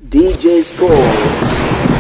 DJ Sports.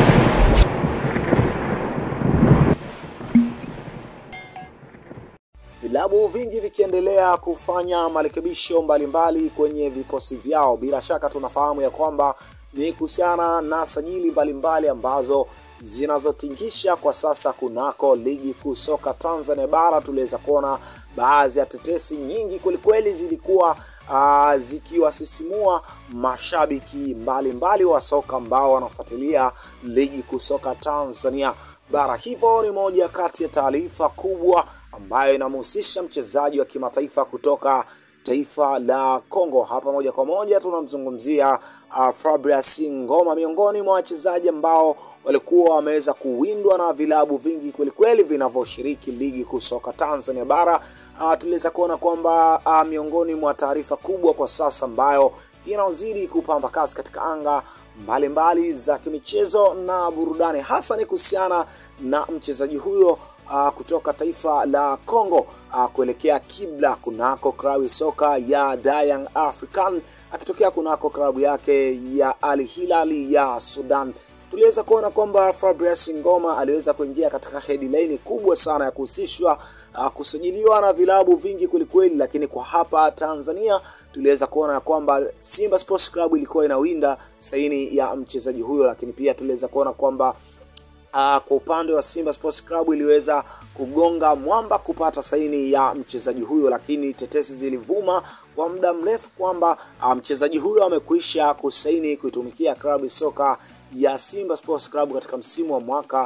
Vilabu vingi vikiendelea kufanya marekebisho mbalimbali kwenye vikosi vyao. Bila shaka tunafahamu ya kwamba ni kuhusiana na sajili mbalimbali ambazo zinazotingisha kwa sasa kunako ligi kuu soka Tanzania bara. Tuliweza kuona baadhi ya tetesi nyingi kwelikweli zilikuwa uh, zikiwasisimua mashabiki mbalimbali mbali wa soka ambao wanafuatilia ligi kuu soka Tanzania bara. Hivyo ni moja kati ya taarifa kubwa ambayo inamhusisha mchezaji wa kimataifa kutoka taifa la Kongo. Hapa moja kwa moja tunamzungumzia uh, Fabrice Ngoma, miongoni mwa wachezaji ambao walikuwa wameweza kuwindwa na vilabu vingi kwelikweli vinavyoshiriki ligi kuu soka Tanzania bara. Uh, tuliweza kuona kwamba uh, miongoni mwa taarifa kubwa kwa sasa ambayo inazidi kupamba kasi katika anga mbalimbali mbali za kimichezo na burudani, hasa ni kuhusiana na mchezaji huyo uh, kutoka taifa la Kongo uh, kuelekea kibla kunako klabu soka ya Young African akitokea kunako klabu yake ya Al Hilal ya Sudan. Tuliweza kuona kwamba Fabrice Ngoma aliweza kuingia katika headline kubwa sana ya kuhusishwa uh, kusajiliwa na vilabu vingi kwelikweli, lakini kwa hapa Tanzania tuliweza kuona kwamba Simba Sports Club ilikuwa inawinda saini ya mchezaji huyo, lakini pia tuliweza kuona kwamba Uh, kwa upande wa Simba Sports Club iliweza kugonga mwamba kupata saini ya mchezaji huyo, lakini tetesi zilivuma kwa muda mrefu kwamba uh, mchezaji huyo amekwisha kusaini kuitumikia klabu soka ya Simba Sports Club katika msimu wa mwaka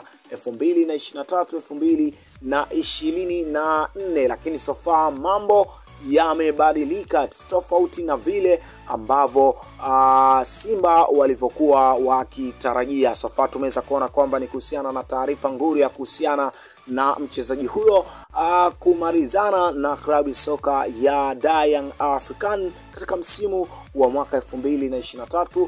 2023 2024, lakini sofa mambo yamebadilika tofauti na vile ambavyo uh, Simba walivyokuwa wakitarajia. Sofa tumeweza kuona kwamba ni kuhusiana na taarifa nguri ya kuhusiana na mchezaji huyo uh, kumalizana na klabu soka ya Young African katika msimu wa mwaka 2023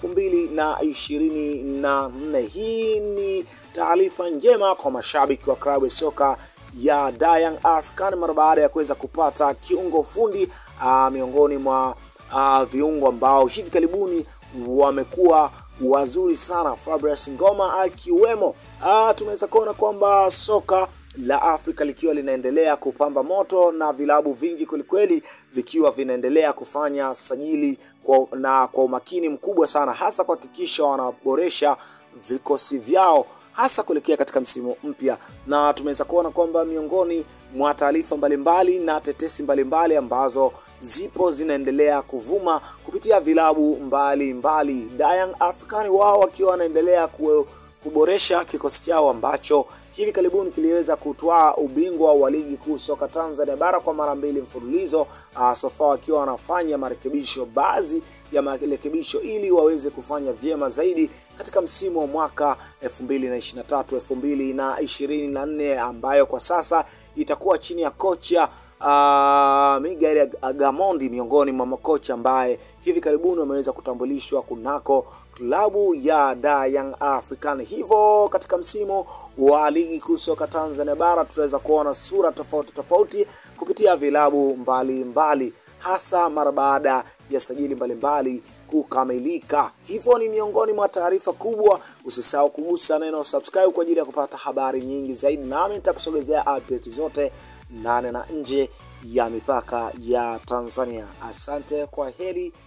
2024. Hii ni taarifa njema kwa mashabiki wa klabu soka ya Young African mara baada ya kuweza kupata kiungo fundi uh, miongoni mwa uh, viungo ambao hivi karibuni wamekuwa wazuri sana, Fabrice Ngoma akiwemo. Uh, tumeweza kuona kwamba soka la Afrika likiwa linaendelea kupamba moto na vilabu vingi kwelikweli vikiwa vinaendelea kufanya sajili kwa, na kwa umakini mkubwa sana, hasa kuhakikisha wanaboresha vikosi vyao hasa kuelekea katika msimu mpya, na tumeweza kuona kwamba miongoni mwa taarifa mbalimbali na tetesi mbalimbali mbali ambazo zipo zinaendelea kuvuma kupitia vilabu mbalimbali, Young African wao wakiwa wanaendelea kuboresha kikosi chao ambacho hivi karibuni kiliweza kutwaa ubingwa wa ligi kuu soka Tanzania bara kwa mara mbili mfululizo. Uh, sofa wakiwa wanafanya marekebisho, baadhi ya marekebisho ili waweze kufanya vyema zaidi katika msimu wa mwaka 2023 2024 ambayo kwa sasa itakuwa chini ya kocha Uh, Miguel Gamondi miongoni mwa makocha ambaye hivi karibuni wameweza kutambulishwa kunako klabu ya Young African. Hivyo katika msimu wa ligi kuu soka Tanzania bara tutaweza kuona sura tofauti tofauti kupitia vilabu mbalimbali mbali, hasa mara baada ya sajili mbalimbali kukamilika. Hivyo ni miongoni mwa taarifa kubwa. Usisahau kugusa neno subscribe kwa ajili ya kupata habari nyingi zaidi, nami nitakusogezea update zote ndani na nje ya mipaka ya Tanzania. Asante, kwa heri.